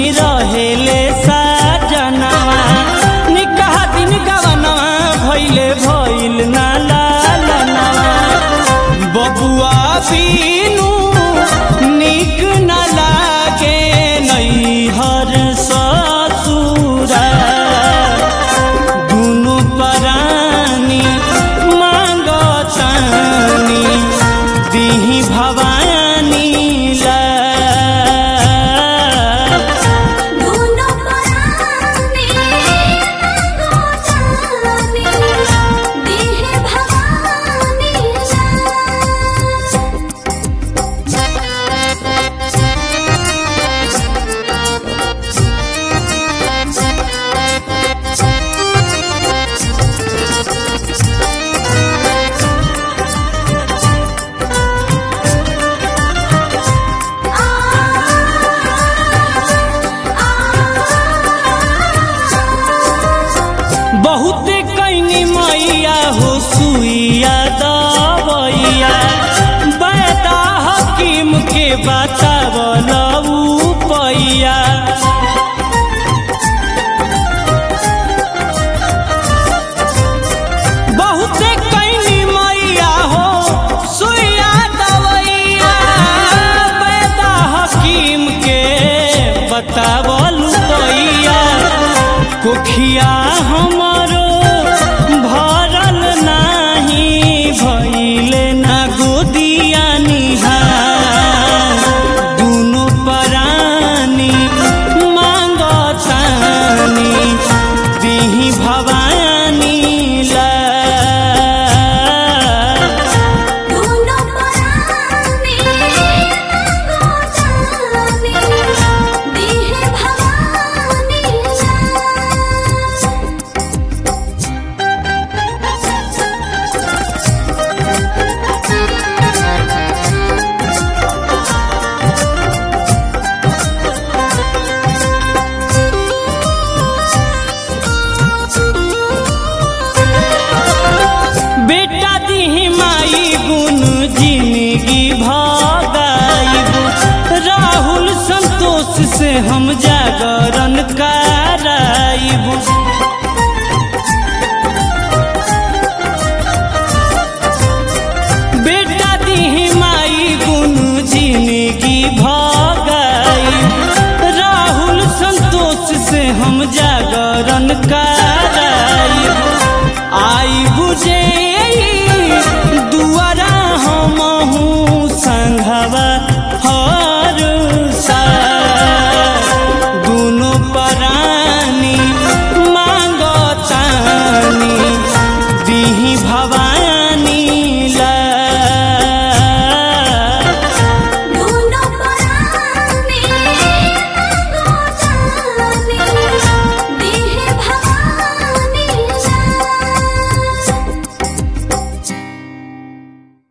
रहेले साजनवा निकाह दिन गवनवा भइले भइल ना लालनवा बबुआ बीनू निक न लागे नैहर ससुरा दुनु परानी मांगतानी दिही भवानी ला दोनों पराने गोचानी देह भवानी बहुते कैनी मैया हो सुइया दवैया बैदा हकीम के बतावल पैया बहुते कैनी मैया हो सुइया दवैया बैदा हकीम के बतावल पैया कोखिया हमरो भरल नाही भइले ना गोदिया निहार दुनु परानी मांगतानी दिही भवानी ला दोनों पराने गोचानी देह भवानी बेटा दिही माई गुण जिंदगी भगाइबू राहुल संतोष से हम जागरण कराइबू